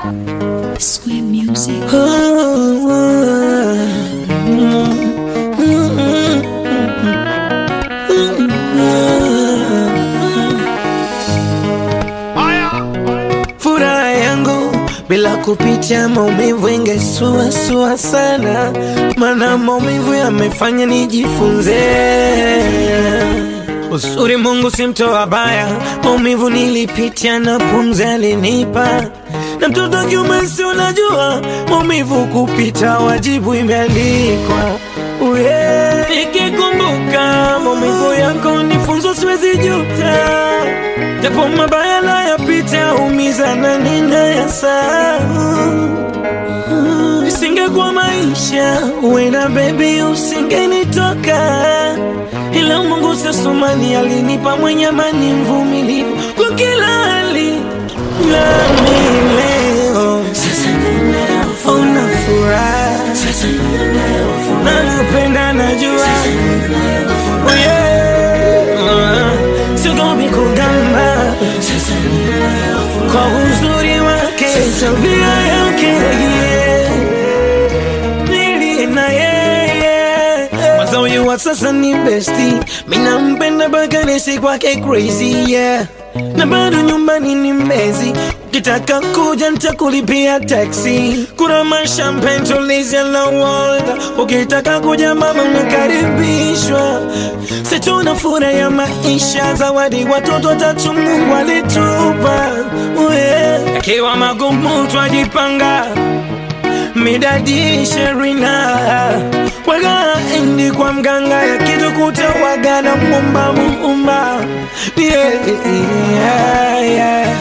Square music. Furaha yangu bila kupitia maumivu ingesuasua sana, mana maumivu yamefanya nijifunze uzuri. Mungu si mtoa baya, maumivu nilipitia na pumzi alinipa, na mtoto wa kiume si unajua, maumivu kupita wajibu imeandikwa. Uye, nikikumbuka maumivu yako nifunzo, siwezi juta japo mabaya nayapita, umiza na ninayasahau. Isingekuwa maisha wena bebi, usingenitoka, ila Mungu sasumani alinipa mwenye amani, mvumilivu kwa kila hali, nami leo una furaha, nakupenda najua, Oh yeah. Sigomi kugamba kwa uzuri wake, tabia yake yeah. Nili na yeye kwanza, huyu wa sasa ni besti, mina mpenda mpaka nisi kwake crazy yeah. Na bado nyumbani ni mbezi, ukitaka kuja nitakulipia taxi, kuna mashampen tulizia na Walda, ukitaka kuja mama unakaribishwa. Situna furaha ya maisha, zawadi watoto watatu Mungu alitupa, yeah. Akiwa magumu twajipanga midadi sherina waga endi kwa mganga ya kitu kutawaga na mumba muumba yeah, yeah, yeah.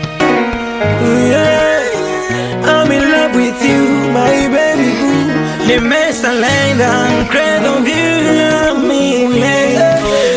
Yeah. I'm in love with you my baby nimesalenda mkredo vyu mile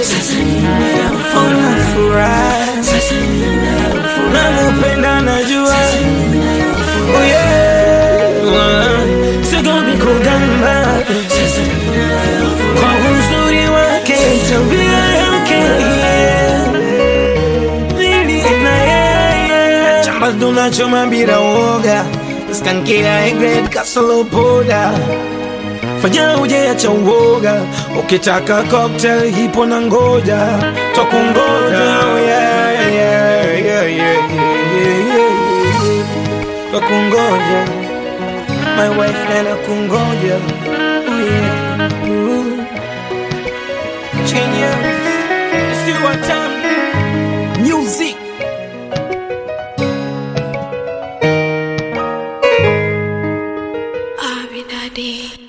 una furaha nakupenda najua Oh yeah. Sigomi kugamba kwa uzuri wake, tabia yake yeah. Nili na yeye chamba tunachoma bila woga, skankia egred kasolo poda fanya uje acha uoga, ukitaka cocktail hipo na ngoja twakungoja yeah, yeah, yeah, yeah, yeah, yeah, yeah. Twakungoja my wife nana kungoja oh yeah. Ooh. Kenya, it's you one time music Abby Daddy.